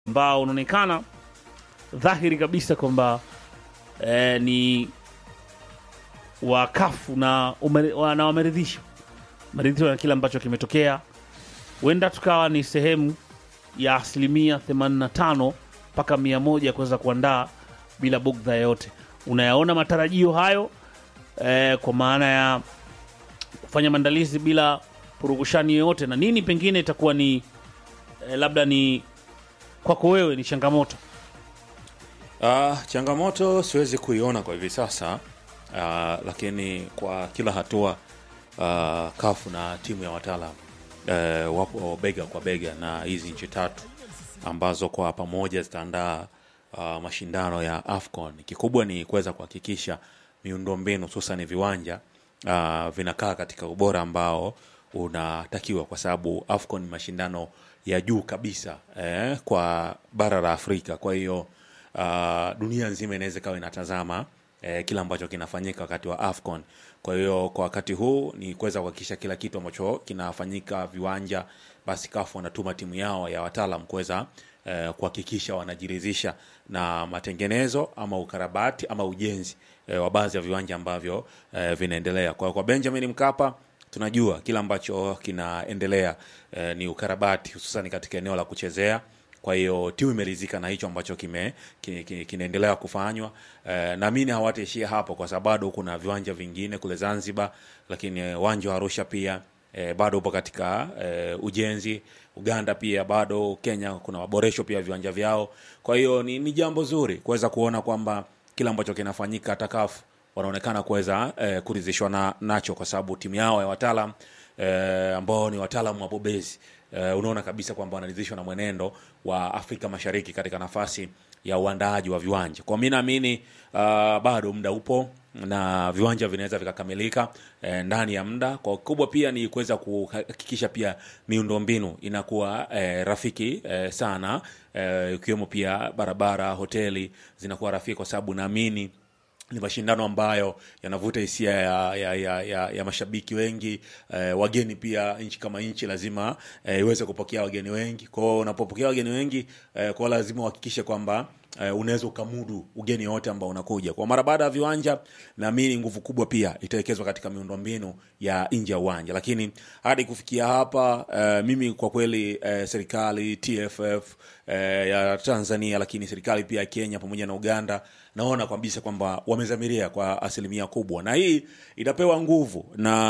ambao unaonekana dhahiri kabisa kwamba eh, ni wakafu na, umeri- wa- na wameridhishwa maridhishwa na kile ambacho kimetokea. Huenda tukawa ni sehemu ya asilimia 85 mpaka 100 kuweza kuandaa bila bugdha yoyote. Unayaona matarajio hayo eh, kwa maana ya kufanya maandalizi bila purukushani yoyote, na nini pengine itakuwa ni eh, labda ni kwako wewe ni changamoto Uh, changamoto siwezi kuiona kwa hivi sasa uh, lakini kwa kila hatua uh, kafu na timu ya wataalam uh, wapo bega kwa bega na hizi nchi tatu ambazo kwa pamoja zitaandaa uh, mashindano ya AFCON. Kikubwa ni kuweza kuhakikisha miundombinu hususan viwanja uh, vinakaa katika ubora ambao unatakiwa, kwa sababu AFCON ni mashindano ya juu kabisa eh, kwa bara la Afrika. Kwa hiyo uh, dunia nzima inaweza ikawa inatazama eh, kile ambacho kinafanyika wakati wa AFCON. Kwa hiyo kwa wakati huu ni kuweza kuhakikisha kila kitu ambacho kinafanyika viwanja, basi kafu wanatuma timu yao ya wataalam kuweza eh, kuhakikisha wanajiridhisha na matengenezo ama ukarabati ama ujenzi eh, wa baadhi ya viwanja ambavyo eh, vinaendelea. Kwa, kwa Benjamin Mkapa tunajua kile ambacho kinaendelea eh, ni ukarabati hususan katika eneo la kuchezea kwa hiyo timu imeridhika na hicho ambacho kime ki- ki- kinaendelea kufanywa eh, naamini hawataishia hapo kwa sababu bado kuna viwanja vingine kule Zanzibar, lakini eh, uwanja wa Arusha pia eh, bado upo katika eh, ujenzi. Uganda pia bado, Kenya kuna maboresho pia viwanja vyao. Kwa hiyo ni, ni jambo zuri kuweza kuona kwamba kile ambacho kinafanyika hata CAF wanaonekana kuweza eh, kuridhishwa na, nacho kwa sababu timu yao ya wataalam eh, ambao ni wataalamu wabobezi eh, unaona kabisa kwamba wanaridhishwa na mwenendo wa Afrika Mashariki katika nafasi ya uandaaji wa viwanja. Kwa mimi naamini uh, bado muda upo na viwanja vinaweza vikakamilika eh, ndani ya muda. Kwa kubwa pia ni kuweza kuhakikisha pia miundombinu inakuwa eh, rafiki eh, sana eh, ikiwemo pia barabara, hoteli zinakuwa rafiki, kwa sababu naamini ni mashindano ambayo yanavuta hisia ya, ya, ya, ya, ya mashabiki wengi eh, wageni pia. Nchi kama nchi lazima eh, iweze kupokea wageni wengi. Kwao unapopokea wageni wengi eh, kwao lazima uhakikishe kwamba eh, unaweza ukamudu ugeni wote ambao unakuja. Kwa mara baada ya viwanja, naamini nguvu kubwa pia itawekezwa katika miundombinu ya nje ya uwanja, lakini hadi kufikia hapa eh, mimi kwa kweli eh, serikali TFF eh, ya Tanzania, lakini serikali pia ya Kenya pamoja na Uganda naona kabisa kwamba wamezamiria kwa asilimia kubwa, na hii itapewa nguvu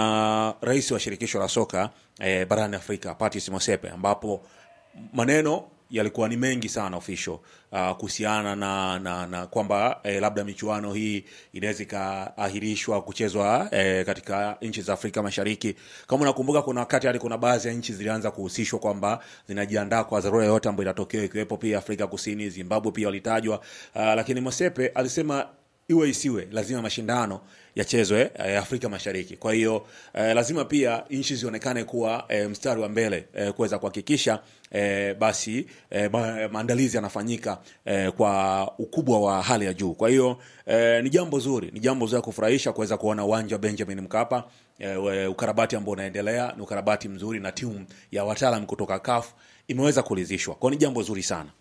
na rais wa shirikisho la soka eh, barani Afrika Patrice Motsepe, ambapo maneno yalikuwa ni mengi sana official uh, kuhusiana na, na, na kwamba eh, labda michuano hii inaweza ikaahirishwa kuchezwa eh, katika nchi za Afrika Mashariki. Kama unakumbuka, kuna wakati hadi kuna baadhi ya nchi zilianza kuhusishwa kwamba zinajiandaa kwa dharura yoyote ambayo itatokea, ikiwepo pia Afrika Kusini, Zimbabwe pia walitajwa. Uh, lakini Mosepe alisema iwe isiwe lazima mashindano yachezwe eh, Afrika Mashariki. Kwa hiyo eh, lazima pia nchi zionekane kuwa eh, mstari wa mbele eh, kuweza kuhakikisha eh, basi eh, ma, maandalizi yanafanyika eh, kwa ukubwa wa hali ya juu. Kwa hiyo eh, ni jambo zuri, ni jambo zuri la kufurahisha kuweza kuona uwanja wa Benjamin Mkapa eh, we- ukarabati ambao unaendelea ni ukarabati mzuri, na timu ya wataalam kutoka CAF imeweza kuridhishwa. Kwa hiyo ni jambo zuri sana.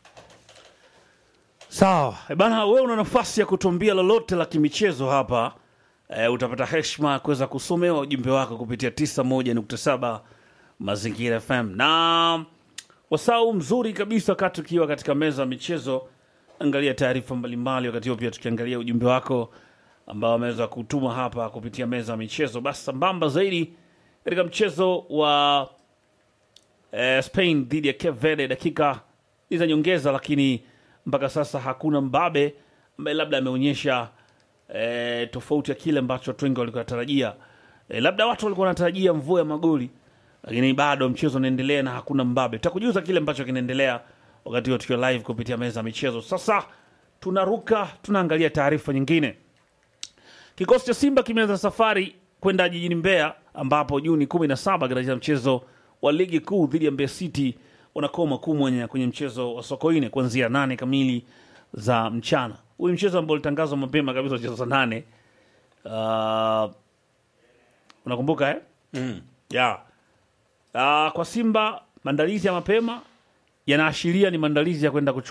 Sawa Eh bana, wewe una nafasi ya kutuambia lolote la kimichezo hapa e, utapata heshima ya kuweza kusomewa ujumbe wako kupitia 91.7 Mazingira FM na wasau mzuri kabisa wakati ukiwa katika meza ya michezo. Angalia taarifa mbalimbali, wakati huo pia tukiangalia ujumbe wako ambao ameweza kutuma hapa kupitia meza ya michezo. Basi sambamba zaidi katika mchezo wa eh, Spain dhidi ya Cape Verde, dakika ni za nyongeza, lakini mpaka sasa hakuna mbabe ambaye labda ameonyesha eh, tofauti ya kile ambacho watu wengi walikuwa wanatarajia. Eh, labda watu walikuwa wanatarajia mvua ya magoli, lakini bado mchezo unaendelea na hakuna mbabe. Tutakujuza kile ambacho kinaendelea wakati huo tukiwa live kupitia meza ya michezo. Sasa tunaruka tunaangalia taarifa nyingine. Kikosi cha Simba kimeanza safari kwenda jijini Mbeya ambapo Juni 17 katika mchezo wa ligi kuu dhidi ya Mbeya City wanakoma kumwenya kwenye mchezo wa Sokoine kuanzia nane kamili za mchana. Huyu mchezo ambao ulitangazwa mapema kabisa mchezo saa nane. Uh, unakumbuka eh? Mm. Yeah. Uh, kwa Simba maandalizi ya mapema yanaashiria ni maandalizi ya kwenda kuchukua